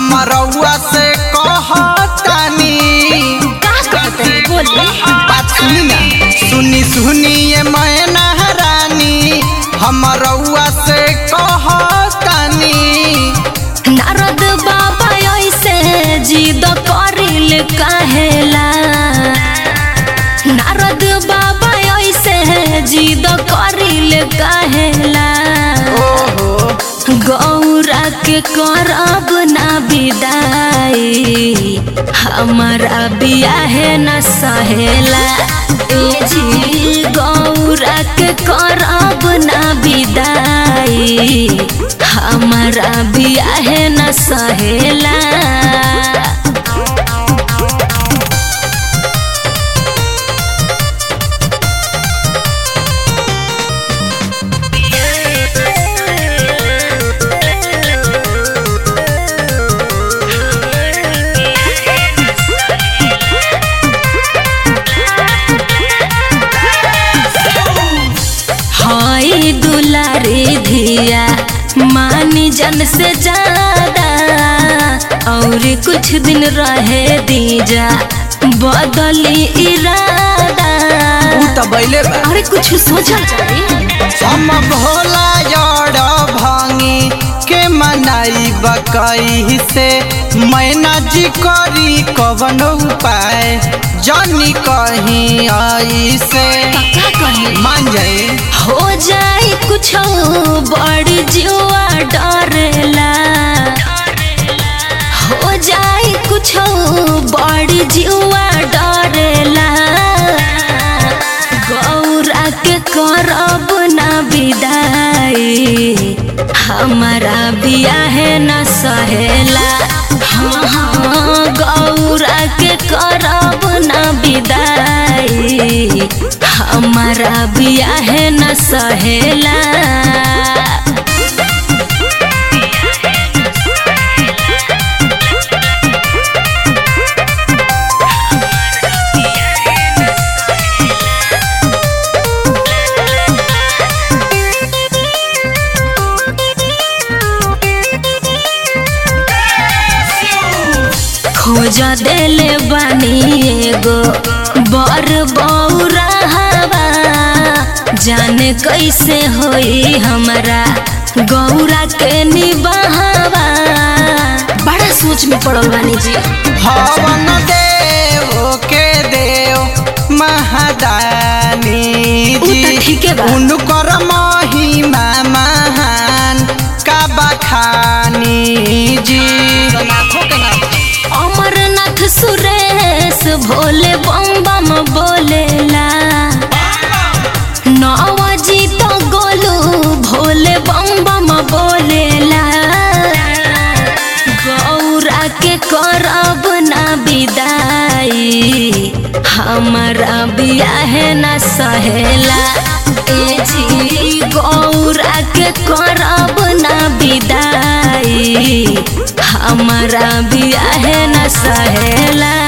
हम रउआ से कहतानी का कहते हैं बोली बात सुनी ना सुनी सुनी ये मैना रानी हम रउआ से कहतानी नारद बाबा ऐसे जिद करिल काहेला नारद बाबा ऐसे जिद करिल काहेला ओहो गौरा के करब ना विदाई हमारा बियाहे न सहेला ए जी गौरा के करब ना विदाई हमारा बियाहे न सहेला हाय दुलारी धिया मानी जन से ज्यादा और कुछ दिन रहे दीजा बदली इरादा ऊ त बैले बा अरे कुछ सोचल जाए हम भोला जड़ भांगी के मनाई बकई से मैना जी करी कवन उपाय जानी कहीं आई से का कही मान जाए हो जाए कुछ बड़ जुआ डरेला हो जाए कुछ बड़ जुआ डरेला गौरा के करब ना विदाई हमारा बियाहे न सहेला हाँ हाँ गौरा के करब ना विदाई हमारा बियाहे न सहेला खोज देले बानी एगो बर बौरा हवा जाने कैसे होई हमरा गौरा के निबाहवा बड़ा सोच में पड़ल बानी जी हवन देव के देव महादानी ऊ जी त ठीके बा। उनकर महिमा महान का बखानी जी अमरनाथ सुरेश भोले बम बम बोलेला नवाजी तो गोलू भोले बम बम बोलेला गौरा के करब ना विदाई हमारा बियाहे न सहेला ए जी गौरा के करब ना विदाई हमारा बियाहे न सहेला